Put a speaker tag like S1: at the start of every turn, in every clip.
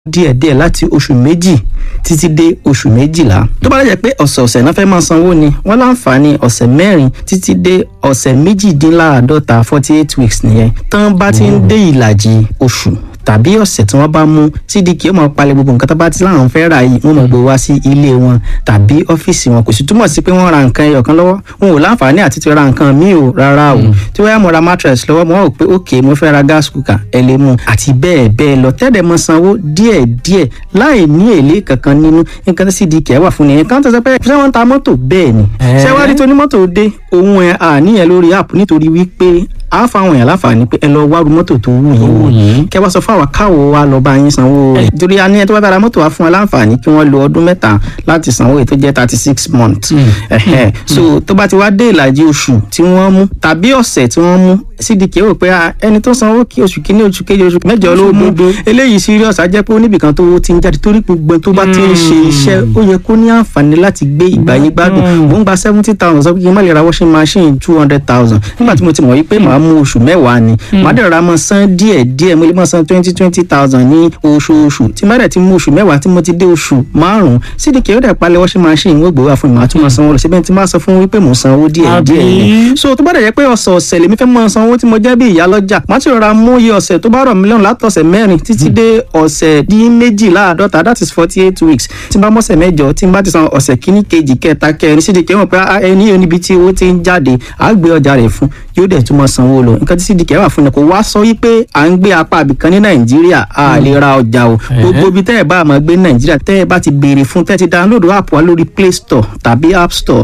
S1: díẹ̀díẹ̀ láti oṣù méjì títí dé oṣù méjìlá tó bá lẹ́jẹ̀ pé ọ̀sẹ̀ọ̀sẹ̀ náà fẹ́ máa sanwó ni wọ́n láǹfààní ọ̀sẹ̀ mẹ́rin títí dé ọ̀sẹ̀ méjìdínláàádọ́ta forty eight weeks nìyẹn tán bá ti ń dé ìlàjì oṣù tàbí ọ̀sẹ̀ tí wọ́n bá mú cdk ó máa palẹ̀ gbogbo nǹkan tó bá ti láwọn fẹ́ rà yìí wọ́n máa gbé wá sí ilé wọn tàbí ọ́fíìsì wọn kò sì túmọ̀ sí pé wọ́n ra nǹkan ẹyọ kan lọ́wọ́ wọn ò láǹfààní àti ti ra nǹkan míì o rárá o tí wọ́n yá mo ra mattress lọ́wọ́ mo wá wò pé ok mo fẹ́ ra gas cooker ẹ lè mú àti bẹ́ẹ̀ bẹ́ẹ̀ lọ tẹ́lẹ̀ mọ sanwó díẹ̀ díẹ̀ láì ní èlé kankan nínú nǹkan tí cdk wà fún nìyẹn kan tó sọ pé ṣé wọ́n ń ta mọ́tò bẹ́ẹ̀ ni ṣé wàá rí tonímọ́tò dé òun ẹ̀ àníyàn lórí app nítorí wípé a fáwọn èèyàn láǹfààní pé ẹ lọ wá ru mọ́tò tó wù yín wò kẹ wá sọ fún àwa káwo wa lọ bá yín sanwó rẹ̀ torí a ní ẹ tó bá bá ra mọ́tò wa fún wa láǹfààní kí wọ́n lo ọdún mẹ́ta láti sanwó èyí tó jẹ́ thirty six months ẹ̀hẹ́ so tó bá ti wá dé ìlàjì oṣù tí wọ́n mú tàbí ọ̀sẹ̀ tí wọ́n mú cdk rò pé ẹni tó sanwó kí oṣù kínní oṣù kejì oṣù mẹ́jọ ló mú eléyìí serious á jẹ́ pé oníbìkan tó ti ń jáde torí gbogbo tó bá ti ń ṣe iṣẹ́ ó yẹ kó ní àǹfààní láti gbé ìgbàyé gbádùn mò ń gba seventy thousand sọ pé kí n má lè ra washing machine two hundred thousand nígbà tí mo ti mọ̀ wípé màá mú oṣù mẹ́wàá ni màá dẹ̀ ra mọ́ san díẹ̀ díẹ̀ mo lè mọ́ san twenty twenty thousand ní oṣooṣù tí má dẹ̀ ti mú oṣù mẹ́wàá tí mo ti dé oṣù márùn-ún cdk ó dẹ̀ palẹ̀ washing machine wọ́n gbé wá fún mi màá tún mọ́ sanwó lọ síbẹ̀ tí má sọ fún wípé mò ń sanwó díẹ̀ díẹ̀ ni so tó bá dẹ̀ jẹ́ pé ọ̀sọ̀ọ̀sẹ̀ lèmi fẹ́ mọ́ sanwó tí mo jẹ́ bí ìyá lọ́jà má ti rọra mú iye ọ̀sẹ̀ tó bá rọ̀ mí lọ́rùn látọ̀sẹ̀ mẹ́rin títí dé ọ̀sẹ̀ dín méjìláàdọ́ta that is forty eight weeks tí n bá mọ̀sẹ̀ mẹ́jọ tí n bá ti san ọ̀sẹ̀ kíní kejì kẹta kẹrin cdk mọ̀ pé ẹni yóò níbi tí owó ti ń jáde á gbé ọjà rẹ̀ fún yóò dẹ̀ tún mọ́ sanwó lọ nǹkan tí cdk wà fún ni kò wá sọ wípé à ń gbé apá àbìkan ní nàìjíríà a lè ra ọjà o gbogbo ibi tẹ́ ẹ̀ bá máa gbé ní nàìjíríà tẹ́ ẹ̀ bá ti béèrè fún tẹ́ ẹ ti download app wa lórí play store tàbí app store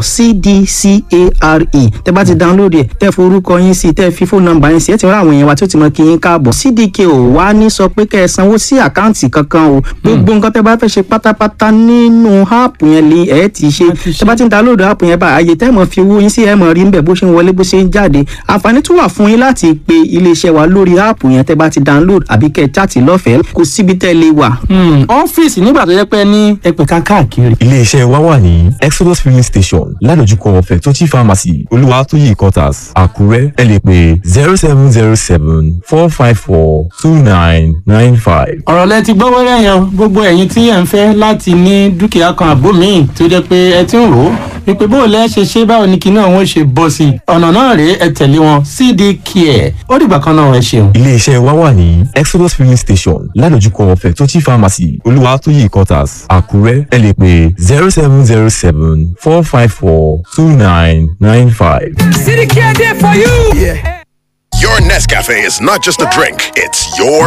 S1: cdcare tẹ́ bá ti download ẹ̀ tẹ́ forúkọ yín sí tẹ́ fi fóònù nọ́mbà yín sí ẹ̀ ti rán àwọn èèyàn wa tí ó ti mọ kí yín káàbọ̀ cdk ò wá ní sọ pé kẹ́ ẹ sanwó sí àkáǹtì kankan o gbogbo nǹkan tẹ́ bá fẹ́ ṣe pátápátá nínú app yẹn lè ẹ̀ ti ṣe tẹ́ bá ti ń download app yẹn bá àyè tẹ́ mọ̀ fi owó yín sí ẹ̀ mọ̀ rí ń bẹ̀ bó ṣe ń wọlé bó ṣe ń jáde àǹfààní tún wà fún yín láti pe iléeṣẹ́ wa lórí app yẹn tẹ́ bá ti download àbí kẹ́ ẹ chaàtì lọ́fẹ̀ẹ́ kò síbi tẹ́ lè wà.
S2: ọ́fíìsì nígbà tó yẹ pé ní ẹgbẹ̀ka káàkiri.
S3: iléeṣẹ́ wa wà ní exodus filling station ládojúkọ fẹ̀tọ́jì pharmacy olúwatóyè quarters àkúrẹ́ ẹ lè pè zero seven zero seven four five four two nine nine five.
S2: ọ̀rọ̀ lẹ ti gbọ́ wẹ́rẹ́ yẹn gbogbo ẹ̀yin tí ẹ̀ ń fẹ́ láti ní dúkìá kan àbó míì tó jẹ́ pé ẹ ti ń rò ó wípé bó lẹ́ ṣe ṣe báwo ni kinní ọ̀hún ṣe bọ́ sí i ọ̀nà náà rèé ẹ tẹ̀lé wọn cd care ó dìgbà kan náà ẹ ṣeun.
S3: iléeṣẹ́ wa wà ní exodus filling station ládojúkọ fẹ̀tọ́jì pharmacy olúwatóyè quarters àkúrẹ́ ẹ lè pè zero seven zero seven four five four two nine nine five.
S4: City Care there for you.
S5: Your Nescafe is not just a drink, it's your